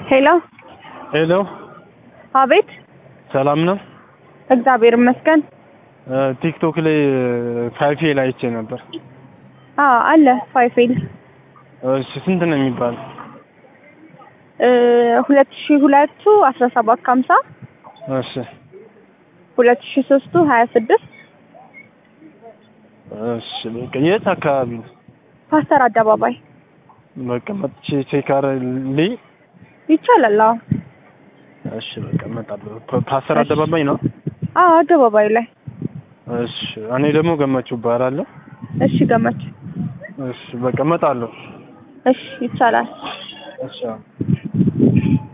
ሄሎ ሄሎ፣ አቤት። ሰላም ነው? እግዚአብሔር ይመስገን። ቲክቶክ ላይ ፋይፌል አይቼ ነበር። አዎ አለ ፋይፌል እሺ፣ ስንት ነው የሚባለው? ሁለት ሺ ሁለቱ አስራ ሰባት ከሀምሳ እሺ፣ ሁለት ሺ ሶስቱ ሀያ ስድስት እሺ። በቃ የት አካባቢ ነው? ፓስተር አደባባይ በቃ መጥቼ ቼክ አረልኝ። ይቻላል። አዎ እሺ፣ በቃ እመጣለሁ። ፓስተር አደባባይ ነው? አዎ አደባባዩ ላይ። እሺ፣ እኔ ደግሞ ገመቹ እባላለሁ። እሺ ገመች። እሺ፣ በቃ እመጣለሁ። እሺ ይቻላል። እሺ